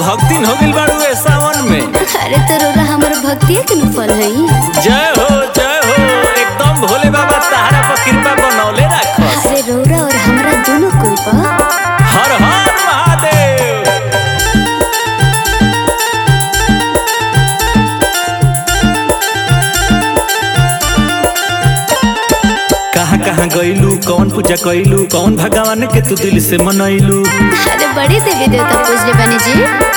भक्तिन हो गइल बाड़ू ए सावन में अरे तो रोरा हमर भक्तिया के न फल हई जय हो जय हो एकदम भोले बाबा तहरा पर कृपा बनौले राखस अरे रोरा और हमरा दोनों कुल पर हर हर महादेव कहाँ कहाँ गइलू कौन पूजा कइलू कौन भगवान के तू दिल से मनैलू अरे बड़ी देवी देवता पूजले बनी जी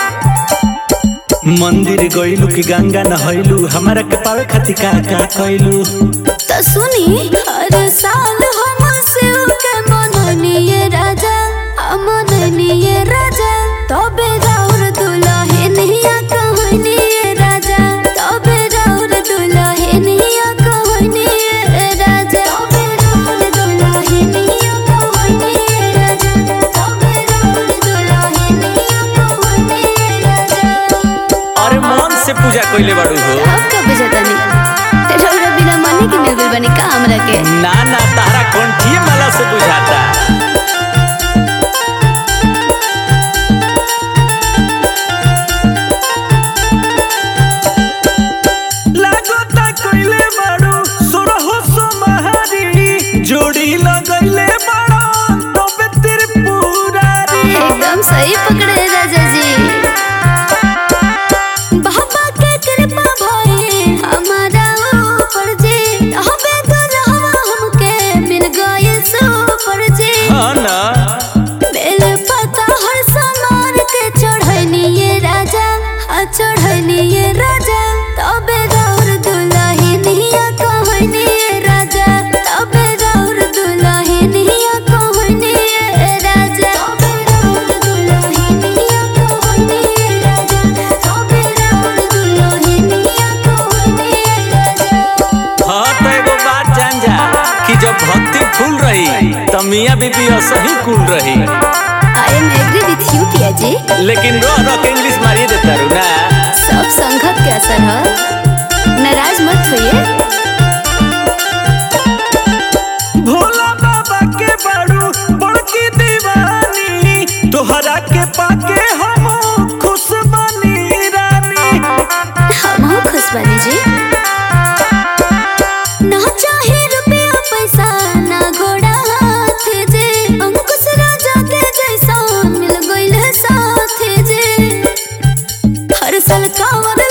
मंदिर गइलू कि गंगा नहैलू हमारा के पावे खातिर का का कइलू तो सुनी हर साल हम शिव के मननिए राजा हम मननिए राजा तबे राउर दुल्हनिया कहनिए राजा तबे राउर दुल्हनिया कहनिए राजा तबे राउर दुल्हनिया कहनिए राजा तबे राउर दुल्हनिया कहनिए राजा अरे मन से पूजा कइले बाड़ू हो अब कब बजतनी रौरा बिना मने के मिल गइल बनी का हमरा के ना ना तारा कंठिए माला से बुझाता लागता कइले बाड़ू सोरहो सोमहारी जोड़ी लगइले बाड़ो तबे त्रिपुरारी एकदम सही पकड़े राजा जी बाबा के कृपा भई हमारा ऊपर जी हबे दुल्हवा हमके मिल गए सुपर जी हाँ ना बेल पता हर सामान के चढ़निए राजा आ चढ़निए राजा तबे राउर दुल्हनिया कहनिए राजा तबे राउर दुल्हनिया कहनिए राजा तबे राउर दुल्हनिया कहनिए राजा तबे राउर दुल्हनिया कहनिए राजा हाँ तो एगो बात जान जा कि जब भक्ति फूल रही त मियाँ बीबी असही कुल रही I am agree with you पिया जी लेकिन रो रो के इंग्लिश मारिए देता रू ना सब संगत के असर है नाराज मत होइए भोला बाबा के बाड़ू बड़की दीवानी तोहरा के पाके हम खुश बनी रानी हम खुश बनी जी ना चाहे रुपया पैसा ना घोड़ा हाथ जे अंकुश राजा के जैसा मिल गइल साथ जे हर साल कांवर